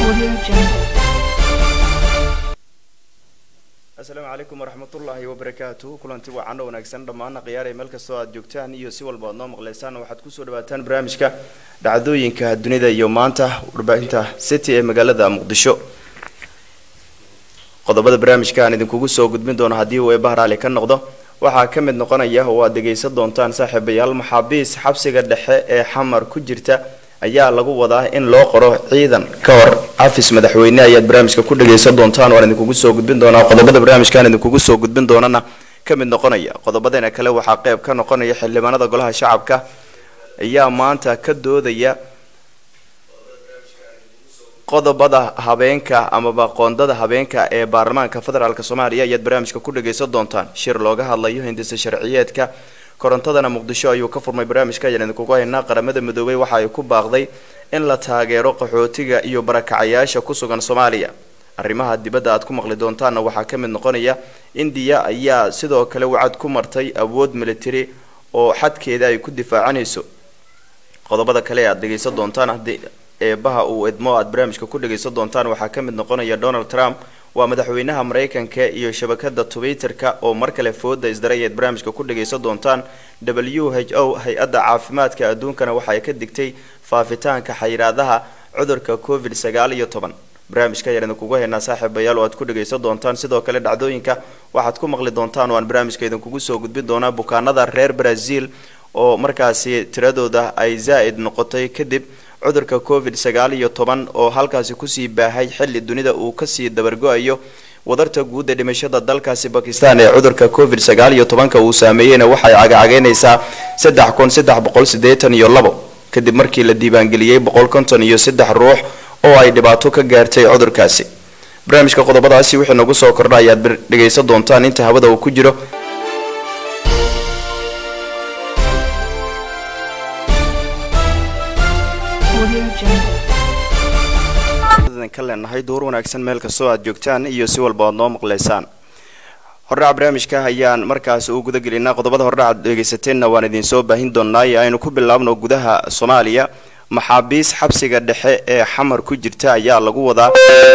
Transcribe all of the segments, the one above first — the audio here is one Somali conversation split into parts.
Audio Jungle. asalaamu calaykum waraxmatullaahi wabarakaatu kulanti wacan oo wanaagsan dhammaana khiyaarey meel kastoo aad joogtaan iyo si walba aad noo maqlaysaan waxaad kusoo dhawaataan barnaamijka dhacdooyinka dunida iyo maanta warbaahinta city ee magaalada muqdisho qodobada barnaamijka aan idinkugu soo gudbin doono haddii uu eebahar ali ka noqdo waxaa ka mid noqonaya oo aad dhegaysan doontaan saaxiibayaal maxaabiis xabsiga dhexe ee xamar ku jirta ayaa lagu wadaa in loo qoro ciidan ka hor cafis madaxweyne ayaad barnaamijka ku dhagaysan doontaan waan idinkugu soo gudbin doonaa qodobada barnaamijkaan idinkugu soo gudbin doonana ka mid noqonaya qodobadeena kale waxaa qeyb ka noqonaya xildhibaanada golaha shacabka ayaa maanta ka doodaya qodobada habeenka amaba qoondada habeenka ee baarlamaanka federaalk soomaaliya ayaad barnaamijka ku dhagaysan doontaan shir looga hadlayo hindisa sharciyeedka korontadana muqdisho ayuu ka furmay barnaamijka ayaan idinkugu haynaa qaramada midoobay waxa ay ku baaqday in la taageero qaxootiga iyo barakacayaasha ku sugan soomaaliya arrimaha dibadda aad ku maqli doontaanna waxaa ka mid noqonaya indiya ayaa sidoo kale wacad ku martay awood military oo xadkeeda ay ku difaacanayso qodobada kale aad dhegaysan doontaan haddii eebaha uu edmo aad barnaamijka ku dhagaysan doontaan waxaa ka mid noqonaya donald trump waa madaxweynaha maraykanka iyo shabakada twitterka oo mar kale fooda isdaray eed barnaamijka ku dhagaysan doontaan w h o hay-adda caafimaadka adduunkana waxa ay ka digtay faafitaanka xayiraadaha cudurka covid sagaal iyo toban barnaamijka ayaan idinkugu haynaa saaxiibayaal oo aad ku dhagaysan doontaan sidoo kale dhacdooyinka waxaad ku maqli doontaan oo aan barnaamijka idinkugu soo gudbin doonaa bukaanada reer brazil oo markaasi tiradooda ay zaa'id noqotay kadib cudurka covid sagaal iyo toban oo halkaasi kusii baahay xilli dunida uu kasii dabargo-ayo wadarta guud ee dhimashada dalkaasi bakistan ee cudurka covid sagaal iyo tobanka uu saameeyeyna waxay cagacageynaysaa saddex kun saddex boqol siddeetan iyo labo kadib markii la diiwaangeliyey boqol konton iyo saddex ruux oo ay dhibaato ka gaartay cudurkaasi barnaamijka qodobadaasi wixii nagu soo kordha ayaad dhegaysan doontaan inta hawada uu ku jiro Audio Jungle. ka leenahay door wanaagsan meel kastoo aad joogtaan iyo si walba aad noo maqlaysaan hordhaca barnaamijka ayaan markaas u guda gelinaa qodobada hordhaca aad dhegaysateenna waan idinsoo baahin doonaa ee aynu ku bilaabno gudaha soomaaliya maxaabiis xabsiga dhexe ee xamar ku jirta ayaa lagu wadaa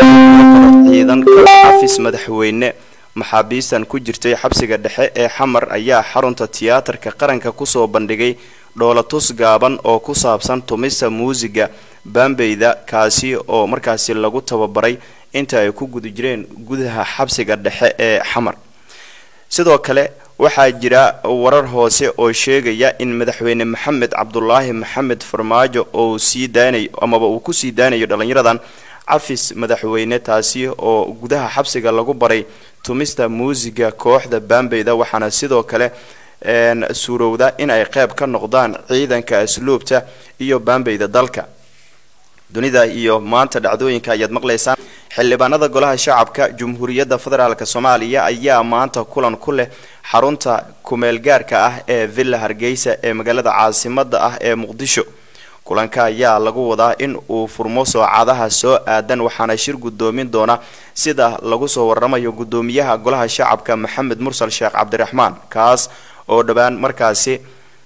ciidan xafis madaxweyne maxaabiistan ku jirtay xabsiga dhexe ee xamar ayaa xarunta tiyaatarka qaranka kusoo bandhigay dhoolatus gaaban oo ku saabsan tumista muusiga baambeyda kaasi oo markaasi lagu tababaray inta ay ku guda jireen gudaha xabsiga dhexe ee xamar sidoo kale waxaa jira warar hoose oo sheegaya in madaxweyne maxamed cabdulaahi maxamed farmaajo oo sii daanayo amaba uu kusii daanayo dhalinyaradan cafis madaxweyne taasi oo gudaha xabsiga lagu baray tumista muusiga kooxda baambeyda waxaana sidoo kale suurowda in ay qeyb ka noqdaan ciidanka asluubta iyo baambeyda dalka dunida iyo maanta dhacdooyinka ayaad maqlaysaan xildhibaanada golaha shacabka jumhuuriyadda federaalk soomaaliya ayaa maanta kulan ku leh xarunta kumeelgaarka ah ee villa hargeysa ee magaalada caasimada ah ee muqdisho kulanka ayaa lagu wadaa in uu furmo soocadaha soo aadan waxaana shir gudoomin doona sida lagu soo waramayo gudoomiyaha golaha shacabka maxamed mursal sheekh cabdiraxmaan kaas oo dhowaan markaasi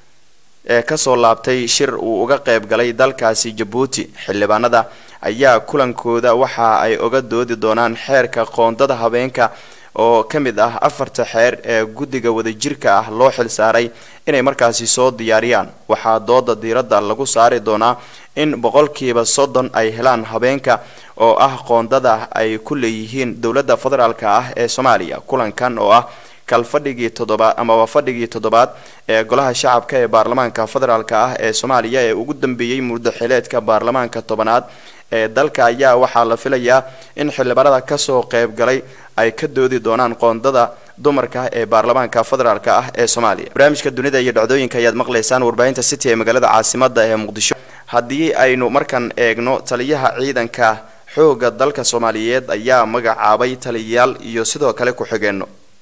ee kasoo laabtay shir uu uga qayb galay dalkaasi jabuuti xildhibaanada ayaa kulankooda waxa ay oga doodi doonaan xeerka qoondada habeenka oo ka mid ah afarta xeer ee guddiga wadajirka ah loo xil saaray inay markaasi soo diyaariyaan waxaa dooda diiradda lagu saari doonaa in boqolkiiba soddon ay helaan habeenka oo ah qoondada ay ku leeyihiin dowladda federaalk ah ee soomaaliya kulankan oo ah kalfadhigii toddobaad amaba fadhigii toddobaad ee golaha shacabka ee baarlamaanka federaalk ah ee soomaaliya ee ugu dambeeyey muddaxileedka baarlamaanka tobanaad ee dalka ayaa waxaa la filayaa in xildhibaanada kasoo qayb galay ay ka doodi doonaan qoondada dumarka ee baarlamaanka federaalk ah ee soomaaliya barnaamijka dunida iyo dhacdooyinka ayaad maqlaysaan warbaahinta city ee magaalada caasimada ee muqdisho haddii aynu markan eegno taliyaha ciidanka xooga dalka soomaaliyeed ayaa magacaabay taliyayaal iyo sidoo kale ku-xigeenno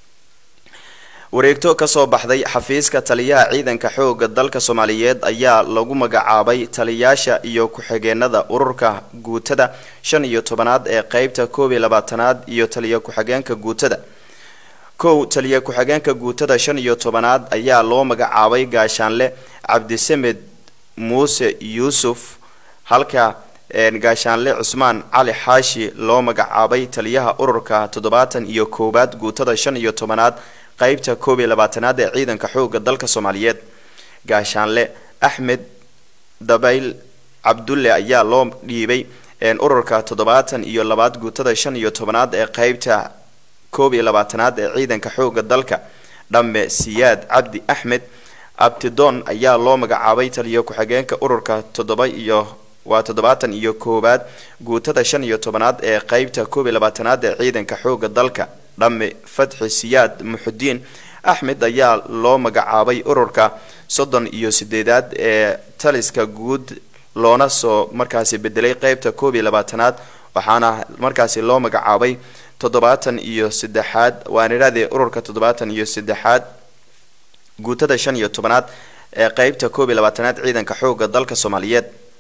wareegto kasoo baxday xafiiska taliyaha ciidanka xooga dalka soomaaliyeed ayaa lagu magacaabay taliyaasha iyo ku-xigeenada ururka guutada shan iyo tobanaad ee qeybta koob iyo labaatanaad iyo taliya ku-xigeenka guutada kow taliya ku-xigeenka guutada shan iyo tobanaad ayaa loo magacaabay gaashaanle cabdisamed muuse yuusuf halka gaashaanle cusmaan cali xaashi loo magacaabay taliyaha ururka toddobaatan iyo koowaad guutada shan iyo tobanaad qeybta koob iyo labaatanaad ee ciidanka xooga dalka soomaaliyeed gaashaanle axmed dabayl cabdulle ayaa loo dhiibay ururka toddobaatan iyo labaad guutada shan iyo tobanaad ee qeybta koob iyo labaatanaad ee ciidanka xooga dalka dhamme siyaad cabdi axmed abtidoon ayaa loo magacaabay taliyo ku-xigeenka ururka toddoba iyo waa toddobaatan iyo koowaad guutada shan iyo tobanaad ee qeybta koob iyo labaatanaad ee ciidanka xooga dalka dhamme fatxi siyaad muxudiin axmed ayaa loo magacaabay ururka soddon iyo sideedaad ee taliska guud loona soo markaasi bedelay qeybta koob iyo labaatanaad waxaana markaasi loo magacaabay toddobaatan iyo saddexaad waan idhahdee ururka toddobaatan iyo saddexaad guutada shan iyo tobanaad ee qeybta koob iyo labaatanaad ciidanka xooga dalka soomaaliyeed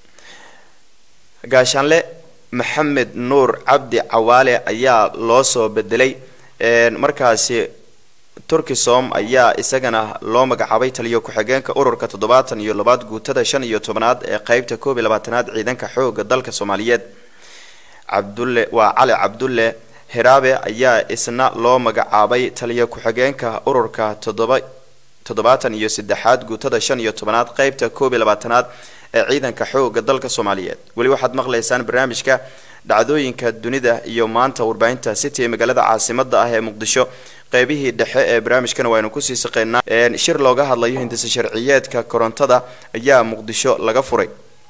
gaashaanle maxamed nuur cabdi cawaale ayaa loo soo bedelay markaasi turkisom ayaa isagana loo magacaabay taliyo ku-xigeenka ururka toddobaatan iyo labaad guutada shan iyo tobanaad ee qeybta koob iyo labaatanaad ciidanka xooga dalka soomaaliyeed cabdulle waa cali cabdulle hiraabe ayaa isna loo magacaabay taliyo ku-xigeenka ururka toddoba toddobaatan iyo saddexaad guutada shan iyo tobanaad qeybta koob iyo labaatanaad ee ciidanka xooga dalka soomaaliyeed weli waxaad maqlaysaan barnaamijka dhacdooyinka dunida iyo maanta warbaahinta city ee magaalada caasimada ah ee muqdisho qeybihii dhexe ee barnaamijkana waynu kusii saqeynaa shir looga hadlayo hindisa sharciyeedka korontada ayaa muqdisho laga furay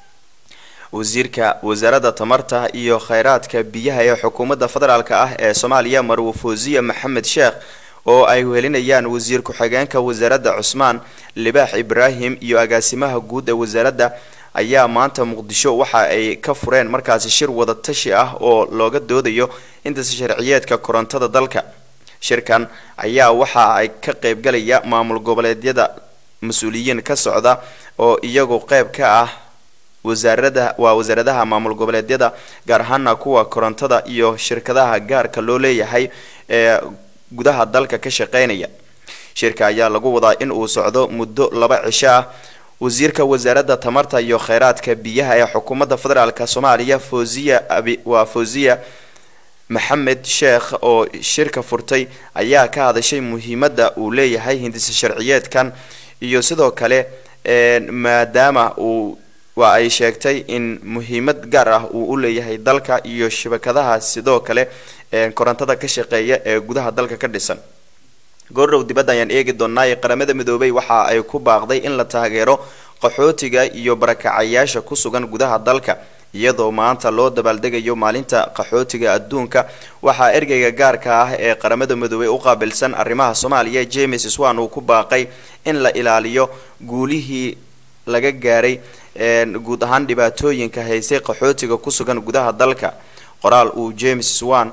wasiirka wasaaradda tamarta iyo kheyraadka biyaha ee xukuumadda federaalk ah ee soomaaliya marwo fawziya maxamed sheekh oo ay wehelinayaan wasiir ku-xigeenka wasaaradda cusmaan libaax ibraahim iyo agaasimaha guud ee wasaaradda ayaa maanta muqdisho waxa ay ka fureen markaasi shir wada tashi ah oo looga doodayo intasa sharciyeedka korontada dalka shirkan ayaa waxa ay ka qeybgalaya maamul goboleedyada mas-uuliyiin ka socda oo iyagu qeyb ka ah wasaarada waa wasaaradaha maamul goboleedyada gaar ahaana kuwa korontada iyo shirkadaha gaarka loo leeyahay ee gudaha dalka ka shaqeynaya shirka ayaa lagu wadaa in uu socdo muddo laba cisho ah wasiirka wasaaradda tamarta iyo kheyraadka biyaha ee xukuumadda federaalk soomaaliya fawziya abi waa fawziya maxamed sheekh oo shirka furtay ayaa ka hadashay muhiimadda uu leeyahay hindisa sharciyeedkan iyo sidoo kale maadaama uu waa ay sheegtay in muhiimad gaar ah uu u leeyahay dalka iyo shabakadaha sidoo kale korontada ka shaqeeya ee gudaha dalka ka dhisan goordhow dibadda ayaan eegi doonaa qaramada midoobay waxa ay ku baaqday in la taageero qaxootiga iyo barakacayaasha ku sugan gudaha dalka iyadoo maanta loo dabaaldegayo maalinta qaxootiga adduunka waxaa ergeyga gaarka ah ee qaramada midoobey u qaabilsan arrimaha soomaaliya james swan uu ku baaqay in la ilaaliyo guulihii laga gaaray guud ahaan dhibaatooyinka haysay qaxootiga ku sugan gudaha dalka qoraal uu james swan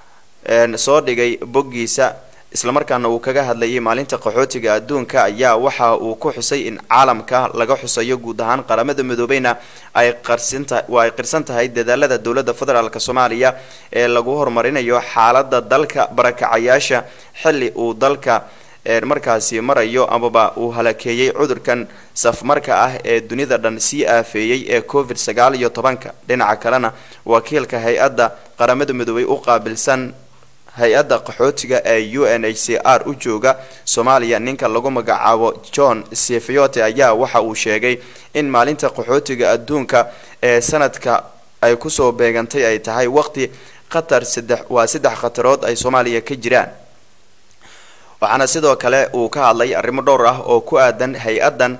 soo dhigay boggiisa islamarkaana uu kaga hadlayay maalinta qaxootiga adduunka ayaa waxa uu ku xusay in caalamka laga xusayo guud ahaan qaramada midoobeyna ay qarsinta waa ay qirsan tahay dadaalada dowladda federaalk soomaaliya ee lagu horumarinayo xaalada dalka barakacayaasha xilli uu dalka markaasi marayo amaba uu halakeeyey cudurkan safmarka ah ee dunida dhan sii aafeeyey ee covid sagaal iyo tobanka dhinaca kalena wakiilka hay-adda qaramada midoobey u qaabilsan hay-adda qaxootiga ee u n h c r u jooga soomaaliya ninka lagu magacaabo john sefiote ayaa waxa uu sheegay in maalinta qaxootiga adduunka ee sanadka ay kusoo beegantay ay tahay waqti khatar saddex waa saddex khatarood ay soomaaliya ka jiraan waxaana sidoo kale uu ka hadlay arrimo dhowr ah oo ku aadan hay-addan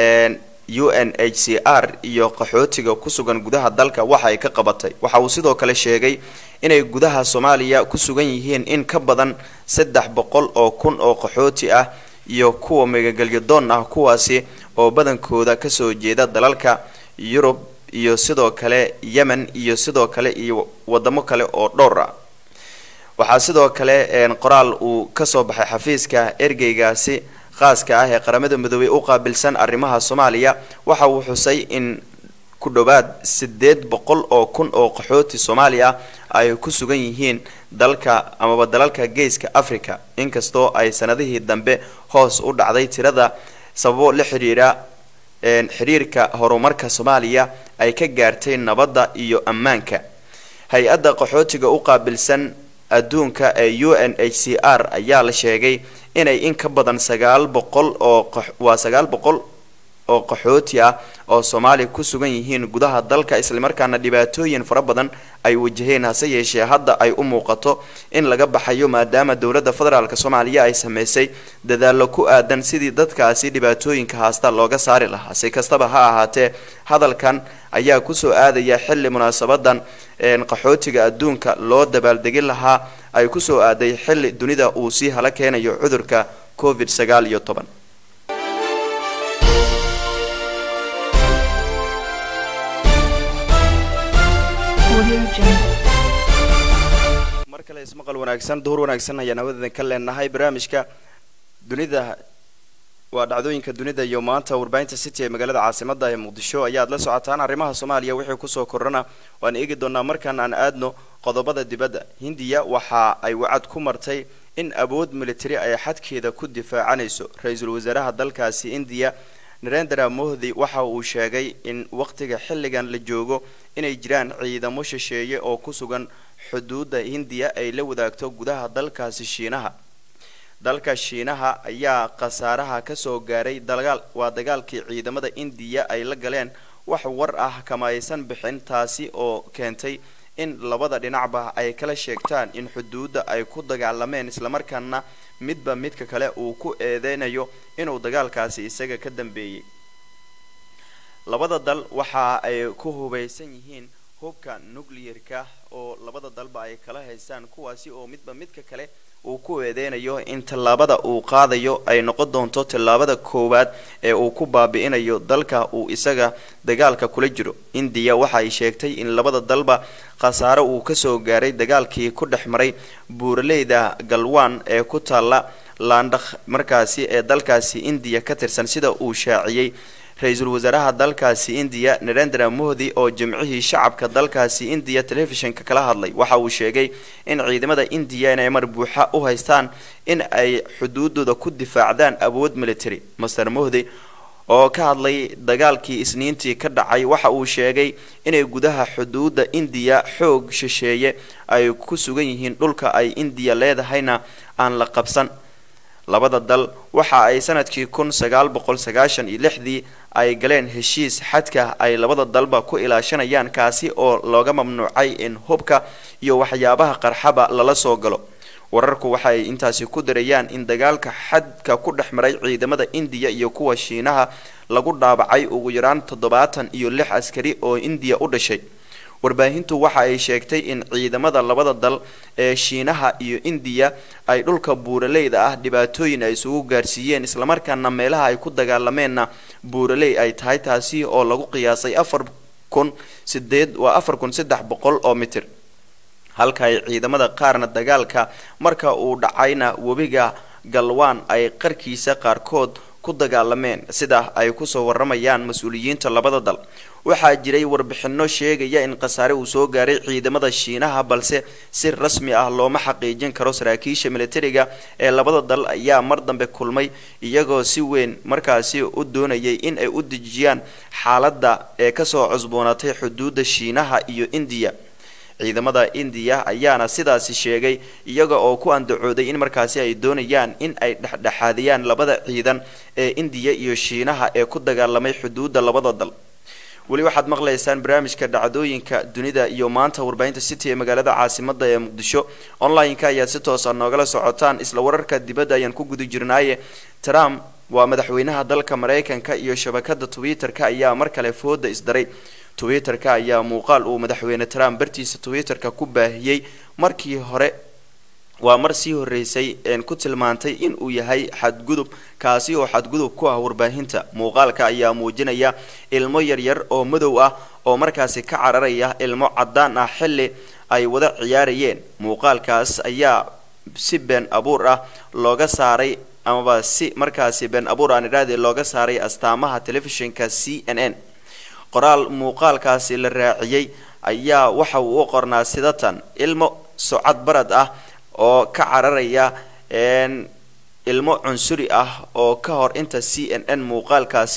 u n h c r iyo qaxootiga ku sugan gudaha dalka waxa ay ka qabatay waxa uu sidoo kale sheegay inay gudaha soomaaliya ku sugan yihiin in ka badan saddex boqol oo kun oo qaxooti ah iyo kuwa megagelyadoon ah kuwaasi oo badankooda kasoo jeeda dalalka yurub iyo sidoo kale yemen iyo sidoo kale iyo wadamo kale oo dhowr ah waxaa sidoo kale qoraal uu kasoo baxay xafiiska ergeygaasi khaaska ah ee qaramada midoobey u qaabilsan arrimaha soomaaliya waxa uu xusay in ku dhowaad sideed boqol oo kun oo qaxooti soomaali ah ay ku sugan yihiin dalka amaba dalalka geeska africa inkastoo ay sanadihii dambe hoos u dhacday tirada sababo la xidhiidha xiriirka horumarka soomaaliya ay ka gaartay nabadda iyo ammaanka hay-adda qaxootiga u qaabilsan adduunka ee u n h c r ayaa la sheegay inay in ka badan sagaal boqol oo waa sagaal boqol oo qaxooti ah oo soomaaliya ku sugan yihiin gudaha dalka islamarkaana dhibaatooyin fara badan ay wajaheen hase yeeshee hadda ay u muuqato in laga baxayo maadaama dowladda federaalk soomaaliya ay sameysay dadaallo ku aadan sidii dadkaasi dhibaatooyinka haasta looga saari lahaa si kastaba ha ahaatee hadalkan ayaa kusoo aadaya xilli munaasabadan qaxootiga adduunka loo dabaaldegin lahaa ay kusoo aaday xilli dunida uu sii hala keenayo cudurka covid sagaal iyo toban mar kale ismaqal wanaagsan duhur wanaagsan ayaan hawadeedan ka leenahay barnaamijka dunida waa dhacdooyinka dunida iyo maanta warbaahinta city ee magaalada caasimada ee muqdisho ayaad la socotaan arrimaha soomaaliya wixii kusoo kordhana waan eegi doonaa markaan aan aadno qodobada dibadda hindiya waxa ay wacad ku martay in awood militari ay xadkeeda ku difaacanayso ra-iisul wasaaraha dalkaasi indiya narendra mohdi waxa uu sheegay in waqtiga xilligan la joogo inay jiraan ciidamo shisheeye oo ku sugan xuduudda hindiya ay la wadaagto gudaha dalkaasi shiinaha dalka shiinaha ayaa khasaaraha kasoo gaaray dagaal waa dagaalkii ciidamada indiya ay la galeen wax war ah kama aysan bixin taasi oo keentay in labada dhinacba ay kala sheegtaan in xuduudda ay ku dagaalameen islamarkaana midba midka kale uu ku eedeynayo inuu dagaalkaasi isaga ka dambeeyey labada dal waxa ay ku hubaysan yihiin hubka nuclearka oo labada dalba ay kala haystaan kuwaasi oo midba midka kale uu ku eedeynayo in tallaabada uu qaadayo ay noqon doonto tallaabada koowaad ee uu ku baabi'inayo dalka uu isaga dagaalka kula jiro indiya waxa ay sheegtay in labada dalba khasaaro uu kasoo gaaray dagaalkii ku dhex maray buuraleyda galwan ee ku taalla laandhakh markaasi ee dalkaasi indiya ka tirsan sida uu shaaciyey ra-iisul wasaaraha dalkaasi indiya narendra mohdi oo jimcihii shacabka dalkaasi indiya telefishinka kala hadlay waxa uu sheegay in ciidamada indiya inay mar buuxa u haystaan in ay xuduudooda ku difaacdaan awood military master mohdi oo ka hadlay dagaalkii isniintii ka dhacay waxa uu sheegay inay gudaha xuduudda indiya xoog shisheeye ay ku sugan yihiin dhulka ay indiya leedahayna aan la qabsan labada dal waxa ay sanadkii kun sagaal boqol sagaashan iyo lixdii ay galeen heshiis xadka ay labada dalba ku ilaashanayaan kaasi oo looga mamnuucay in hubka iyo waxyaabaha qarxaba lala soo galo wararku waxa ay intaasi ku darayaan in dagaalka xadka ku dhex maray ciidamada indiya iyo kuwa shiinaha lagu dhaabacay ugu yaraan toddobaatan iyo lix askari oo indiya u dhashay warbaahintu waxa ay sheegtay in ciidamada labada dal ee shiinaha iyo indiya ay dhulka buuraleyda ah dhibaatooyin ay isugu gaarsiiyeen islamarkaana meelaha ay ku dagaalameenna buuraley ay tahay taasi oo lagu qiyaasay afar kun sideed waa afar kun saddex boqol oo mitir halka ay ciidamada qaarna dagaalka marka uu dhacayna webiga galwaan ay qarkiisa qaarkood ku dagaalameen sida ay kusoo waramayaan mas-uuliyiinta labada dal waxaa jiray warbixino sheegaya in khasaare uu soo gaaray ciidamada shiinaha balse si rasmi ah looma xaqiijin karo saraakiisha militariga ee labada dal ayaa mar dambe kulmay iyagoo si weyn markaasi u doonayay in ay u dejiyaan xaaladda ee kasoo cusboonaatay xuduudda shiinaha iyo indiya ciidamada indiya ayaana sidaasi sheegay iyaga oo ku andacooday in markaasi ay doonayaan in ay dhexdhexaadiyaan labada ciidan ee indiya iyo shiinaha ee ku dagaalamay xuduudda labada dal weli waxaad maqlaysaan barnaamijka dhacdooyinka dunida iyo maanta warbaahinta city ee magaalada caasimada ee muqdisho online-ka ayaad si toosa noogala socotaan isla wararka dibadda ayaan ku guda jirnaaye trump waa madaxweynaha dalka maraykanka iyo shabakada twitter-ka ayaa mar kale fooda isdaray twitter-ka ayaa muuqaal uu madaxweyne trump bartiisa twitter-ka ku baahiyey markii hore waa mar sii horeysay een ku tilmaantay in uu yahay xadgudub kaasi oo xadgudub ku ah warbaahinta muuqaalka ayaa muujinaya ilmo yaryar oo madow ah oo markaasi ka cararaya ilmo caddaan ah xilli ay wada ciyaarayeen muuqaalkaas ayaa si been abuur ah looga saaray amaba si markaasi been abuur aan idhahdee looga saaray astaamaha telefishinka c n n qoraal muuqaalkaasi la raaciyey ayaa waxa uu u qornaa sidatan ilmo socod barad ah oo ka cararaya ilmo cunsuri ah oo ka hor inta c n n muuqaalkaasi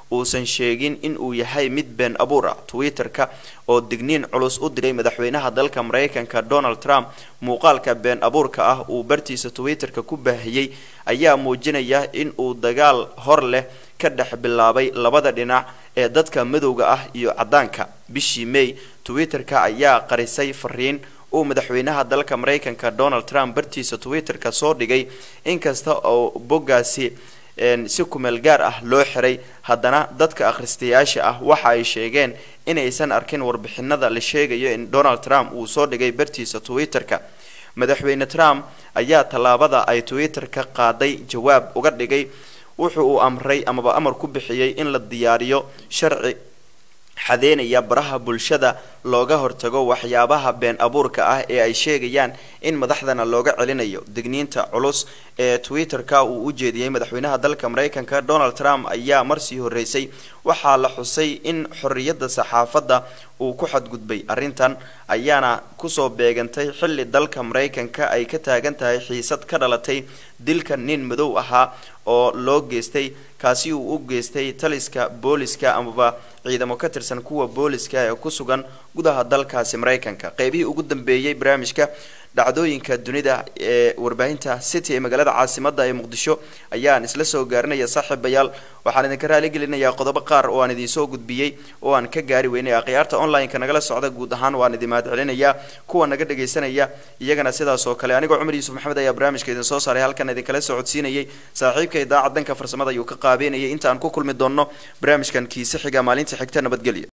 uusan sheegin in uu yahay mid been abuur ah twitter-ka oo digniin culus u diray madaxweynaha dalka maraykanka donald trump muuqaalka been abuurka ah uu bartiisa twitter-ka ku baahiyey ayaa muujinaya in uu dagaal hor leh ka dhex bilaabay labada dhinac ee dadka madowga ah iyo caddaanka bishii may twitter-ka ayaa qarisay fariin uu madaxweynaha dalka maraykanka donald trump bartiisa twitter-ka soo dhigay inkasta oo boggaasi si kumeel gaar ah loo xiray haddana dadka akhristayaasha ah waxa ay sheegeen inaysan arkin warbixinada la sheegayo in donald trump uu soo dhigay bartiisa twitter-ka madaxweyne trump ayaa tallaabada ay twitter-ka qaaday jawaab uga dhigay wuxu uu amray amaba amar ku bixiyey in la diyaariyo sharci xadeynaya baraha bulshada looga hortago waxyaabaha been abuurka ah ee ay sheegayaan in madaxdana looga celinayo digniinta culus ee twitter-ka uu u jeediyey madaxweynaha dalka maraykanka donald trump ayaa marsii horeysay waxaa la xusay in xorriyadda saxaafadda uu ku xadgudbay arrintan ayaana kusoo beegantay xilli dalka maraykanka ay ka taagan tahay xiisad ka dhalatay dilka nin madow ahaa oo loo geystay kaasi uu u geystay taliska booliska amaba ciidamo ka tirsan kuwa booliska ee ku sugan gudaha dalkaasi maraykanka qeybihii ugu dambeeyey barnaamijka dhacdooyinka dunida ee warbaahinta city ee magaalada caasimada ee muqdisho ayaan isla soo gaarinaya saaxiibayaal waxaan idinka raali gelinayaa qodobo qaar oo aan idinsoo gudbiyey oo aan ka gaari weynay akhyaarta online-ka nagala socda guud ahaan waan idin mahad celinayaa kuwa naga dhagaysanaya iyagana sidaas oo kale anigoo cumar yuusuf maxamed ayaa barnaamijka idin soo saaray halkan idinkala socodsiinayay saaxiibka idaacad danka farsamada ayuu ka qaabeynayay inta aan ku kulmi doonno barnaamijkan kiise xiga maalinta xigta nabadgelyo